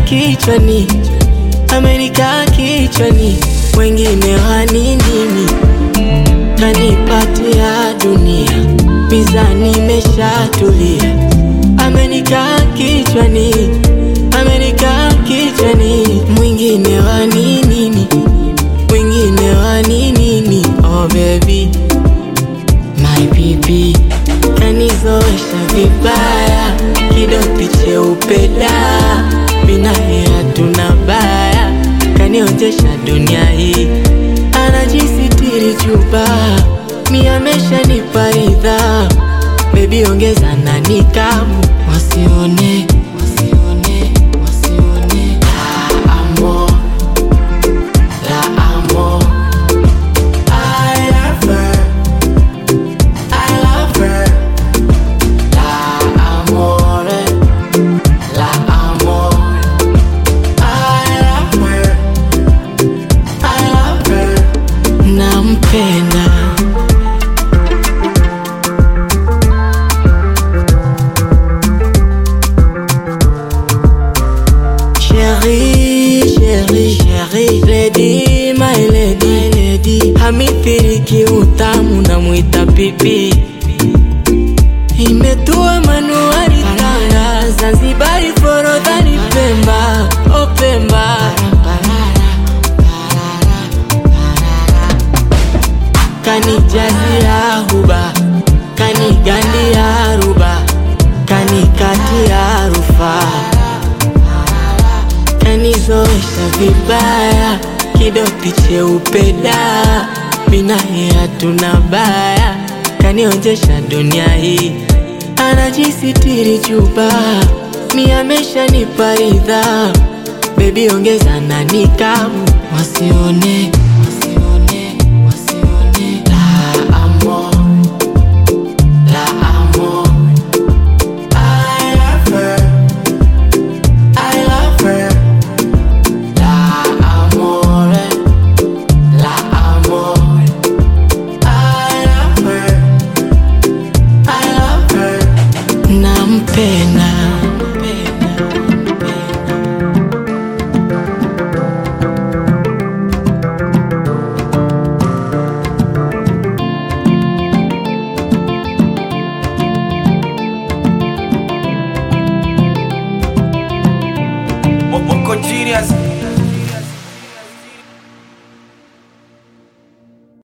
kichwani, amenikaa kichwani, wengine waninini, kanipatia dunia, mizani imeshatulia, amenikaa kichwani, amenikaa kichwani, mwingine waninini, mwingine waninini, oh baby my baby kanizoesha vibaya, kidoti cheupe da, mina hatuna baya, kanionjesha dunia hii, anajisitiri chupa, mi ameshanipa ridhaa, bebi ongeza na nikamu, wasione wasione wasione, la amor, la amor, I love her. I love her. La amore, la amore. I love her. I love her. Nampenda. Chérie, chérie, chérie, lady, my lady, my lady. Hamithiriki utamu na mwita pipi imetua manuari Tanga, Zanzibari, Forodhani, Pemba, o Pemba. Kanijazia huba, kanigandia ruba, kanikatia rufaa kanizoesha vibaya, kidoti cheupe da, mina hatuna baya, kanionjesha dunia hii, anajisitiri chupa, mi ameshanipa ridhaa, bebi ongeza na nikamu, wasione wasione wasione, la amor, la amor, I love her. I love her. La amore, la amore. I love her. I love her. Nampenda. Mo- Moko Genius